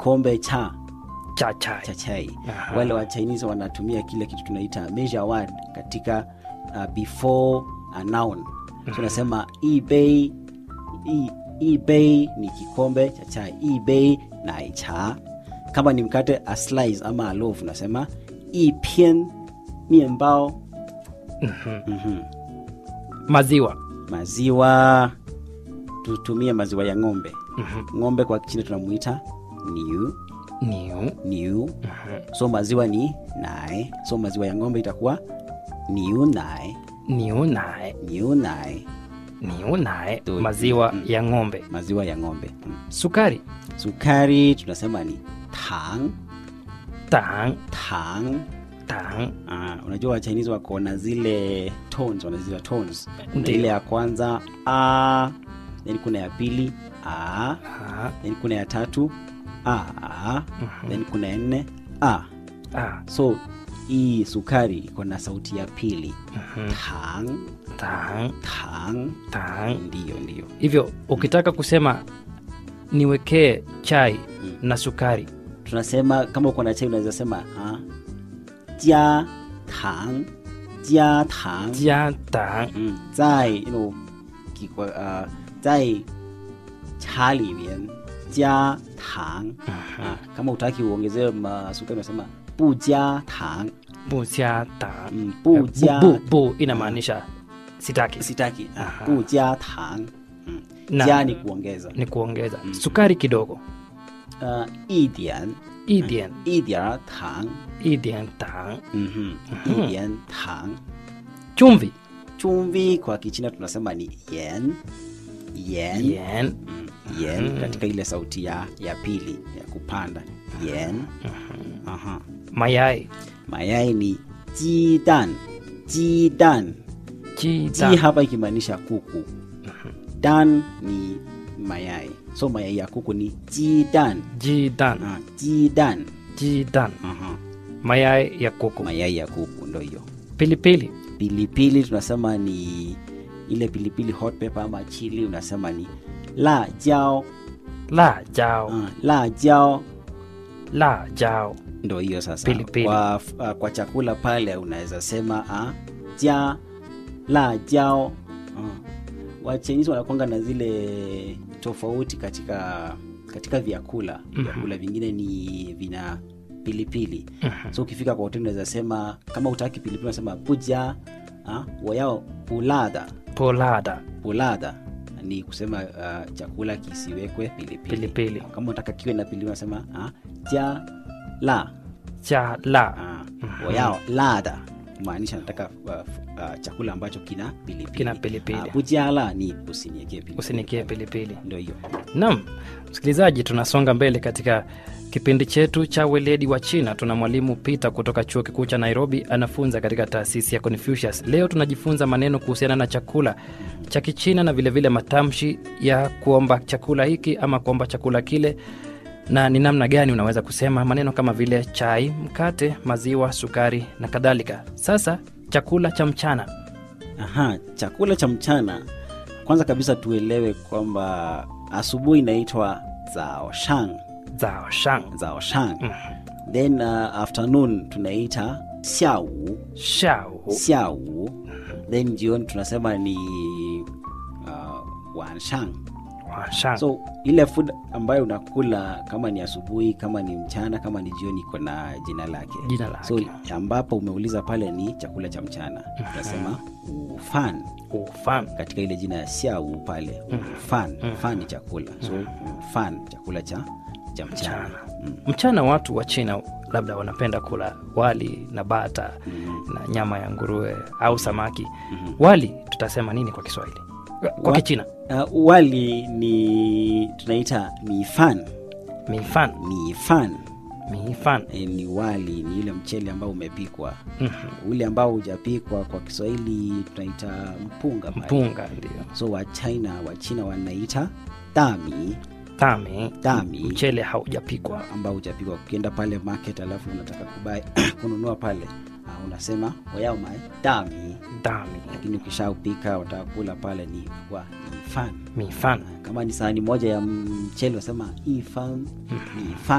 kikombe cha cha chai cha chai Aha. wale wa chinese wanatumia kile kitu tunaita measure word katika uh, before a noun so unasema "Yi bei yi- yi bei ni kikombe cha chai "Yi bei nai cha kama ni mkate a slice ama a loaf unasema "Yi pian mienbao maziwa maziwa tutumie maziwa ya ng'ombe ng'ombe kwa kichina tunamuita niu niu niu so maziwa ni nai so maziwa ya ng'ombe itakuwa niu nai niu nae niu nai niu nae Tu- maziwa mm. ya ng'ombe maziwa ya ng'ombe mm. sukari sukari tunasema ni tang tang tang tang Ah, unajua wachinese wako na zile tones wanazita tones kuna Ndiyo. ile ya kwanza a then kuna ya pili a ah, then kuna ya tatu a then kuna ya nne a ah, so hii sukari iko na sauti ya pili tang tang tang tang ndiyo ndiyo hivyo ukitaka kusema niwekee chai na sukari tunasema kama uko na chai unaweza sema ah, jia tang jia tang jia tang 嗯，在 you know 几个呃，在茶里面加糖啊。kama utaki uongezee masukari unasema 不加糖 bu jia tang 嗯，不加 bu, bu inamaanisha sitaki sitaki ah, Aha. 不加糖嗯 Na- 加 ni kuongeza ni kuongeza sukari kidogo 呃一点 idian 一点儿糖 idian tang 嗯哼一点糖 chumvi chumvi kwa kichina tunasema ni yen yen yen Mm, yen katika ile sauti ya, ya pili ya kupanda yen Aha. mayai mayai ni jidan jidan ji jita hapa ikimaanisha kuku dan ni mayai so mayai ya kuku ni jidan jidan ah, jidan jidan Aha. mayai ya kuku mayai ya kuku ndo hiyo pilipili pilipili tunasema ni ile pilipili hot pepper ama chili unasema ni la jao la jao ah, la jao la jao ndo hiyo sasa Pilipili. Kwa, uh, kwa chakula pale unaweza sema ah, ja la jao uh. wachinisi wanakwanga na zile tofauti katika katika vyakula vyakula vingine ni vina pilipili so ukifika kwa hoteli unaweza sema kama utaki pilipili unasema puja ah, wayao pulada polada pulada ni kusema uh, chakula kisiwekwe pilipili Pilipili. kama unataka kiwe na pilipili unasema ah, ja la cha la Ah, wayao lada kumaanisha nataka uh, uh, chakula ambacho kina pilipili Kina pilipili. Ah, bujala ni usiniekee pilipili usinikie pilipili ndo hiyo Naam, msikilizaji, tunasonga mbele katika kipindi chetu cha weledi wa China. Tuna mwalimu Peter kutoka chuo kikuu cha Nairobi, anafunza katika taasisi ya Confucius. Leo tunajifunza maneno kuhusiana na chakula cha Kichina na vilevile vile matamshi ya kuomba chakula hiki ama kuomba chakula kile, na ni namna gani unaweza kusema maneno kama vile chai, mkate, maziwa, sukari na kadhalika. Sasa chakula cha mchana. Aha, chakula cha mchana kwanza kabisa tuelewe kwamba asubuhi inaitwa zao shang zao shang zao shang then uh, afternoon tunaita xiao shao xiao then jioni tunasema ni uh, wanshang wa shang so ile food ambayo unakula kama ni asubuhi kama ni mchana kama ni jioni iko na jina lake Jina lake. so ambapo umeuliza pale ni chakula cha mchana tunasema ufan ufan katika ile jina ya siau pale ufan fan ni chakula so ufan chakula cha cha mchana Mm. mchana watu wa china labda wanapenda kula wali na bata na nyama ya nguruwe au samaki wali tutasema nini kwa kiswahili kwa Wa- kichina Uh, wali ni tunaita mifan mifan mifan mifan e, ni wali ni ile mchele ambao umepikwa ule ambao hujapikwa kwa kiswahili tunaita mpunga pale. mpunga ndio so wa china wa china wanaita dami tami dami mchele haujapikwa ambao hujapikwa ukienda pale market alafu unataka kubai kununua pale uh, unasema wayao mae dami dami lakini ukishaupika wataka kula pale ni kwa ifan mifan kama ni sahani moja ya mchele unasema ifan ni ifan